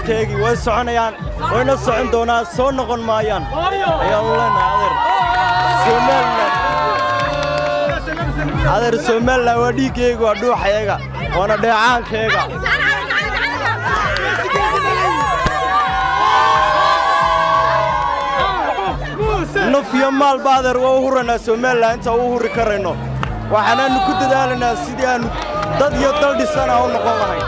dagaalkeegii way soconayaan wayna socon doonaan soo noqon maayaan ayaanu leenahay adeer somalilan adeer somalilan waa dhiiggeyga waa dhuuxayaga waana dheecaankeega naf iyo maalba adeer waa u huraynaa somalilan inta u huri karayno waxaanaannu ku dadaalaynaa sidii aannu dad iyo dal dhisana u noqon lahayn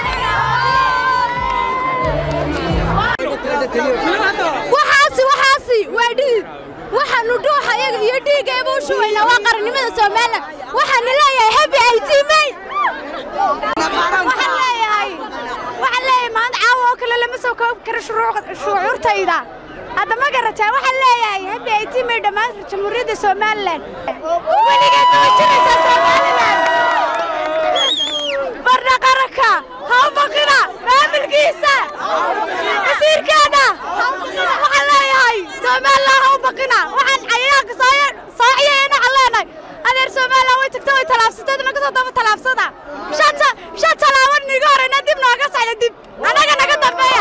waxaasi waxaasi waa dhiig waxaannu dhuuxayaga iyo dhiiggayba u shubaynaa waa qarannimada somalilan waxaannu leeyahay habi aytiimey waxaan leeyahay waxaan leeyahay maanta caawa oo kale lama soo koobi karo shucuurtayda hadda ma garataa waxaan leeyahay habi aytiimey dhammaan jamhuuriyadda somalilan weligeed ma jiraysaa somalilan barna qaranka ha u baqina maamulkiisa wasiirkeena waxaan leeyahay somalilan ha u baqina waxaan cayayaanka soociyeena waxaan leenahay adeer somalilan way tagta way talaabsatay naga soo daba talaabsada shanta shan talaabo niga horeyna dib nooga socda dib anaga naga dambeeya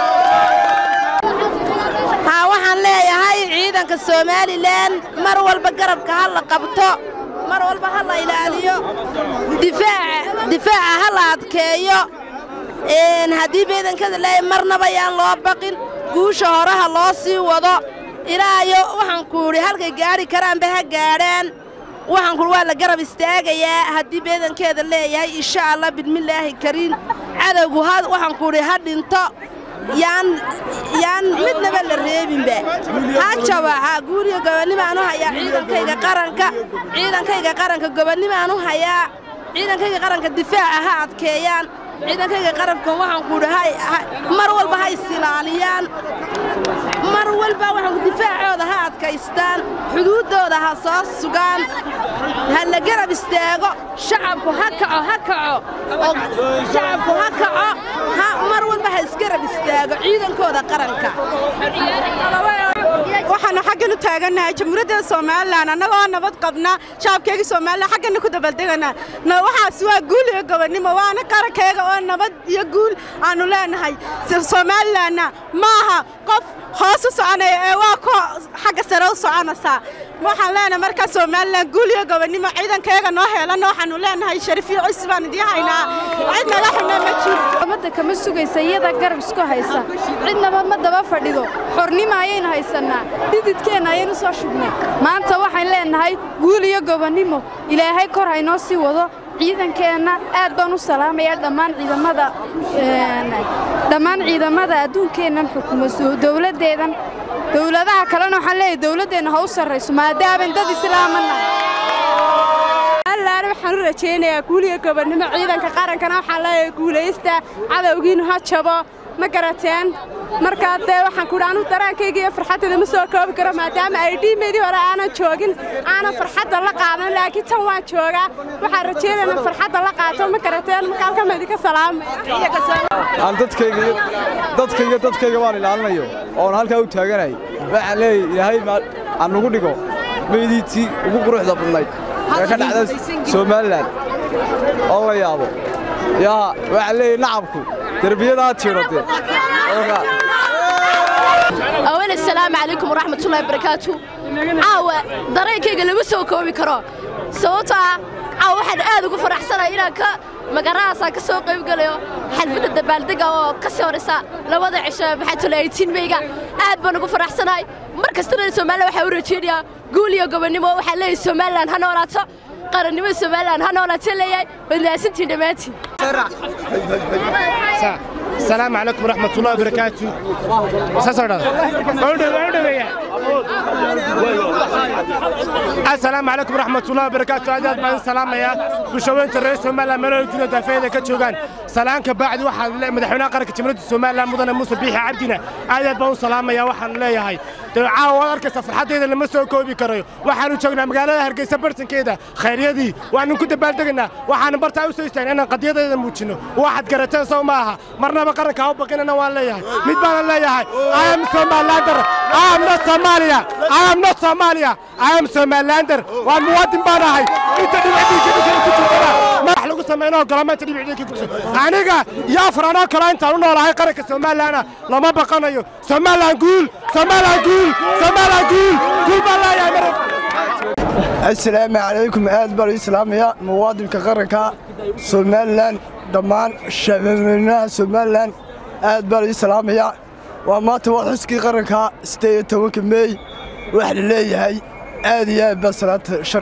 haa waxaan leeyahay ciidanka somalilan mar walba garabka ha la qabto mar walba ha la ilaaliyo difaaca difaaca ha la adkeeyo haddii beedankada leeyahay marnaba yaan loo baqin guusha horaha loo sii wado ilaayo waxaan ku idhi halkay gaadhi karaanba ha gaadhaan waxaan kuhi waa la garab istaagayaa haddii beedankeeda leeyahay insha allah bidmillaahi kariin cadowgu ha waxaan ku idhi ha dhinto yaan yaan midnaba la reebinba ha jaba ha guuriga gobonnimaan u hayaa ciidankayga qaranka ciidankayga qaranka gobonnimaan u hayaa ciidankayga qaranka difaaca ha adkeeyaan ciidankayga qarabkan waxaan kuudhi mar walba ha isilaaliyaan mar walba waxaan difaacooda ha adkaystaan xuduuddooda ha soo sugaan ha la garab istaago shacabku ha kaco ha kaco oo shacabku ha kaco ha mar walba ha isgarab istaago ciidankooda qaranka waxaanu xaggan u taagannahay jamhuuriyadda somalilan annagoo nabad qabna shacabkeega somalilan xaggana ku dabaldegana waxaas waa guul iyo gobonnimo waana qarankeega oo nabad iyo guul aanu leenahay somalilanna ma aha qof hoos u soconaya ee waa ko xagga sare u soconaysaa waxaan leenahay markaa somalilan guul iyo gobonnimo ciidankeega noo heelana waxaanu leenahay sharifiyo cisi baan idiin haynaa cid naga xuna ma jiro ummadda kama sugaysa iyada garab isku haysa cidnaba ma daba fadhido xornimo ayaynu haysannaa dhididkeenna ayaynu soo shubnay maanta waxaan leenahay guul iyo gobonnimo ilaahay kor haynoo sii wado ciidankeenna aad baan u salaamayaa dhammaan ciidamada dhammaan ciidamada adduunkeennan xukuma dowladdeedan dowladaha kalena waxaan leeyahay dowladdeenna ha u sarrayso maadaaban dad islaamana allaana waxaan u rajaynayaa guuliga gobonnimo ciidanka qarankana waxaan leeyahay guulaysta cadowgiinu ha jabo ma garateen markaa dee waxaan kuhi anu daraankayga iyo farxaddayda ma soo koobi karo maadaama ay dhiimeedii hore aanan joogin aanan farxadda la qaadan laakiin tan waan joogaa waxaan rajaynaynaa farxadda la qaato ma garateen marka halkan baan idinka aan dadkayga iyo dadkayga dadkayga waan ilaalinayo oon halkaa u taaganay waxaan leeyahay ilaahay aan nugu dhigo meydii ugu quruxda badnayd ee ka dhacda somalilan oo la yaabo yaa waxaan leeyahay nacabku derbiyadaa tiidhade أولا السلام عليكم ورحمة الله وبركاته عاوة dareenkayga lama soo koobi karo sababtoo ah caawa waxaan aad ugu faraxsanahay inaan ka magarahaasaan ka soo qayb galayo xalfadda dabaaldega oo ka sii horaysa labada cisho maxaa tole eitiin meyga aad baan ugu faraxsanahay mar kastana somalilan waxaa u rajeynayaa guul iyo gobonnimo waxaan leeyahay somalilan ha noolaato qarannimada somalilan ha noolaato leeyahay badlaasantiin dhammaantiin السلام عليكم ورحمة الله وبركاته السلام عليكم ورحمة الله وبركاته أجل بان سلام يا بشوين الرئيس سومالا ملو جنة دافيدة كتشوغان سلام كبعد واحد مدحونا قرك تمرد سومالا مدن موسى بيحي عبدنا أجل بان سلام يا واحد لا يا هاي عاوا أركس فرحات إذا لما سو كوبي كريو waxaanu joognaa magaalada hargeysa bartankeeda khayryadii waanu ku dabaaldegaynaa waxaanu bartaa u soo istaagna inaan qadiyadeeda muujinno waxaad garateen sow ma aha marnaba qaranka ha u baqinana waan leeyahay mid baana leeyahay I am Somalilander I am not Somalia I am not Somalia I am Somalilander waan muwaadin baan ahay inta dhibacdiisa ku jirtana madax lagu samayno ogolaamaanta dhibicda ka gudso aniga iyo afar anoo kale intaan u noolahay qaranka somalilanna lama baqanayo somalilan guul somalilan guul somalilan guul guul baan leeyahay mar asalaamu calaykum aad baan ii salaamaya muwaadinka qaranka somalilan dhammaan shacbweynaha somalilan aad baan ii salaamaya waa maanta waa xuskii qaranka siddeed iyo tobanka meey waxa la leeyahay aad iyo aad baa salaanta shar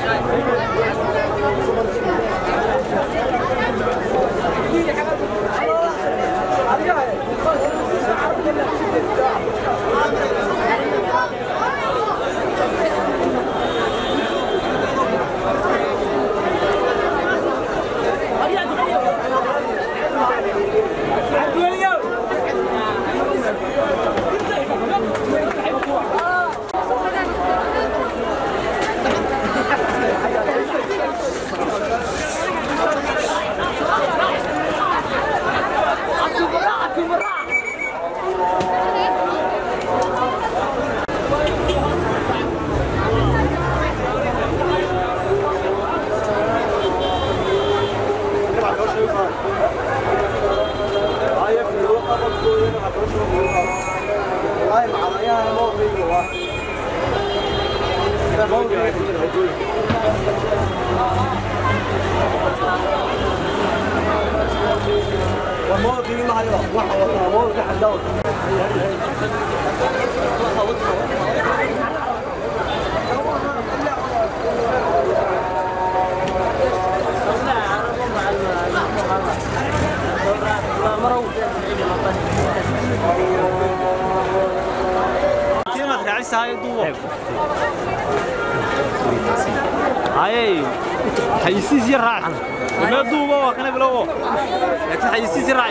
حيسيس يراعي ما دوبه وكان بلوه لكن حيسيس يراعي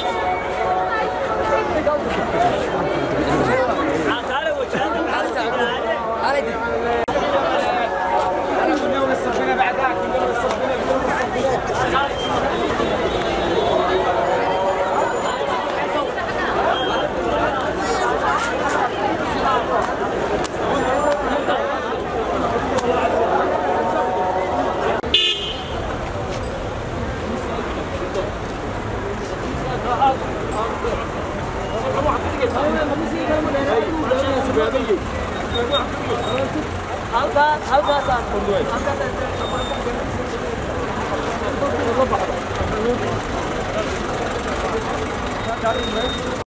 halkaas halkaasaan